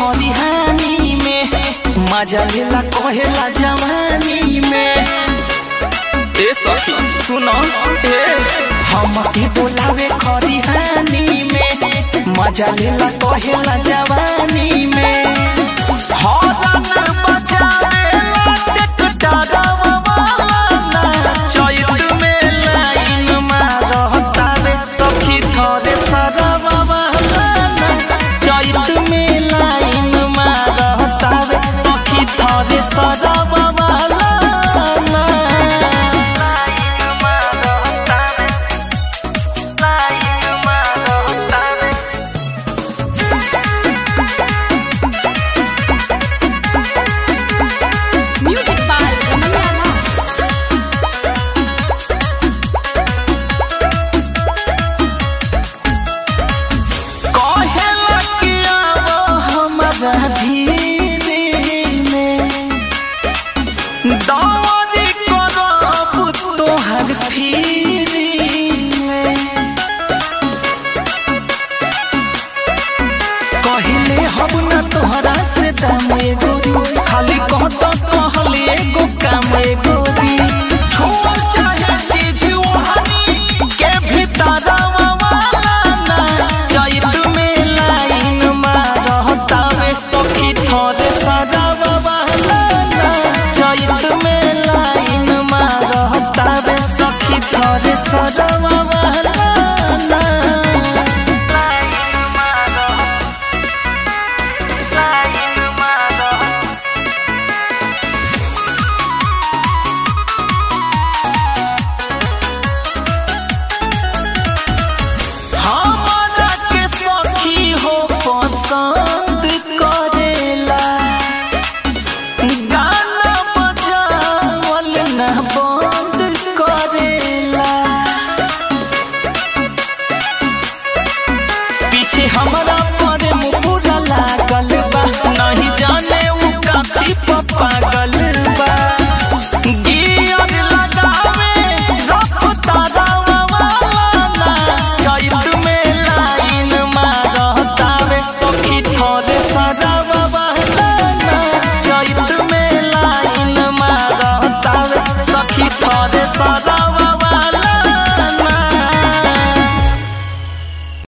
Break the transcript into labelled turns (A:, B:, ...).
A: खरिहानी में मजा लेला कहेला जवानी में ए सखी सुनो ए हम के बोलावे खरिहानी में मजा लेला कहेला जवानी में हरन बजावे लाटेक डरावा वाला चैत में लाइन मारतावे सखी थरे सरवा वाला चैत में लाइन मारतावे सखी थरे सरवा वाला लाइन मारतावे लाइन मारतावे
B: Music by Ramaya Rao.
A: कहेला कि आवो हमरा धीरे में दौरी करब तोहर फिरी में कहले हब न तोहरा से दाम गोरी खाली कहत कहले एगो काम गोरी छोड़ चाहे चीज ओढ़नी के भीतर वाला ना चैत में लाइन मारतावे सखी थरे सदावा वाला ना चैत में लाइन मारतावे सखी थरे सदावा वाला